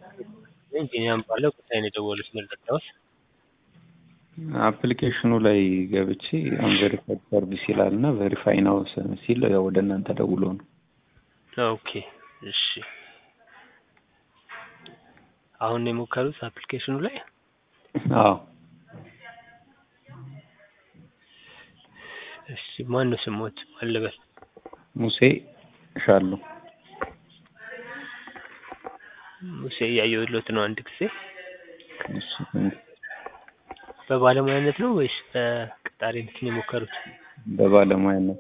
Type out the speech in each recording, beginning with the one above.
ቢኒያም እባላለሁ ከቻይና ነው የደወሉት ምን ልርዳዎት? አፕሊኬሽኑ ላይ ገብቼ አንቬሪፋይድ ሰርቪስ ይላል እና ቬሪፋይ ናው ሲል ወደ እናንተ ደውሎ ነው። ኦኬ እሺ። አሁን ነው የሞከሩት አፕሊኬሽኑ ላይ? አዎ እሺ ማን ነው ስሞት? ማን ልበል? ሙሴ ሻለሁ። ሙሴ እያየሁለት ነው አንድ ጊዜ። እሺ፣ በባለሙያነት ነው ወይስ በቀጣሪነት ነው የሞከሩት? በባለሙያነት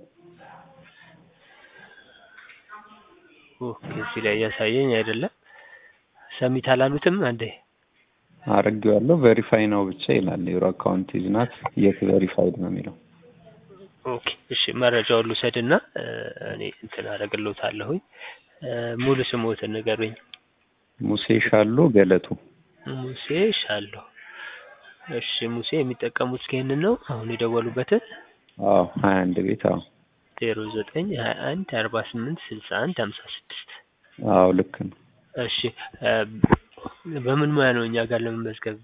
ኦኬ እዚህ ላይ እያሳየኝ አይደለም። ሰሚት አላሉትም አንዴ? አድርጌዋለሁ። ቬሪፋይ ነው ብቻ ይላል። ዩር አካውንት ኢዝ ናት የት ቬሪፋይድ ነው የሚለው። ኦኬ እሺ መረጃውን ልውሰድና እኔ እንትን አደርግልዎታለሁኝ። ሙሉ ስሞትን ንገሩኝ። ሙሴ ሻሎ ገለቱ። ሙሴ ሻለሁ። እሺ ሙሴ የሚጠቀሙት ይሄንን ነው አሁን የደወሉበትን? አዎ ሀያ አንድ ቤት አዎ ዜሮ ዘጠኝ ሀያ አንድ አርባ ስምንት ስልሳ አንድ ሀምሳ ስድስት አዎ ልክ ነው። እሺ በምን ሙያ ነው እኛ ጋር ለመመዝገብ?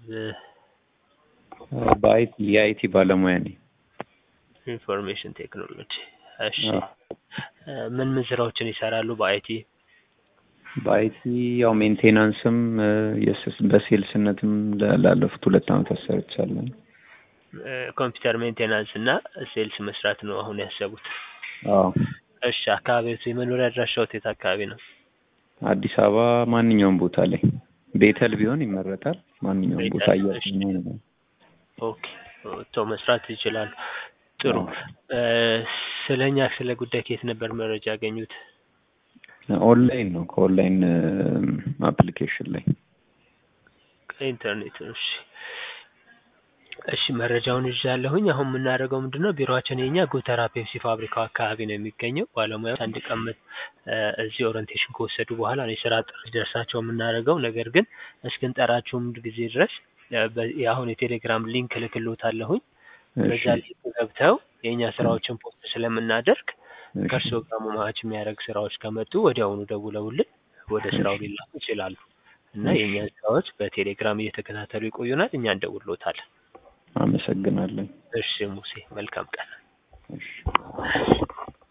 በአይቲ የአይቲ ባለሙያ ነኝ። ኢንፎርሜሽን ቴክኖሎጂ። እሺ ምን ምን ስራዎችን ይሰራሉ በአይቲ? በአይቲ ያው ሜንቴናንስም በሴልስነትም ላለፉት ሁለት ዓመታት ሰርቻለሁ። ኮምፒውተር ሜንቴናንስ እና ሴልስ መስራት ነው አሁን ያሰቡት? አዎ እሺ አካባቢዎት የመኖሪያ አድራሻዎት የት አካባቢ ነው? አዲስ አበባ ማንኛውም ቦታ ላይ ቤተል ቢሆን ይመረጣል። ማንኛውም ቦታ ቤተል፣ እሺ። እያ ኦኬ ወጥተው መስራት ይችላሉ። ጥሩ ስለኛ ስለ ጉዳይ ከየት ነበር መረጃ ያገኙት? ኦንላይን ነው ከኦንላይን አፕሊኬሽን ላይ ከኢንተርኔት እሺ እሺ መረጃውን ይዣለሁኝ። አሁን የምናደርገው ምንድን ነው ቢሮአችን የኛ ጎተራ ፔፕሲ ፋብሪካው አካባቢ ነው የሚገኘው። ባለሙያዎች አንድ ቀን መ- እዚህ ኦሪንቴሽን ከወሰዱ በኋላ ነው የስራ ጥሪ ደርሳቸው የምናደርገው። ነገር ግን እስክንጠራችሁም ጊዜ ድረስ በ- አሁን የቴሌግራም ሊንክ እልክልዎታለሁኝ። በዛ እሺ ሊንክ ገብተው የእኛ ስራዎችን ፖስት ስለምናደርግ እሺ ከእርስዎ ጋር ማች የሚያደርግ ስራዎች ከመጡ ወዲያውኑ ደውለውልን ወደ ስራው ሊላኩ ይችላሉ እና እሺ። የእኛን ስራዎች በቴሌግራም እየተከታተሉ ይቆዩናል። እኛ እንደውልዎታለን። አመሰግናለሁ። እሺ ሙሴ መልካም ቀን። እሺ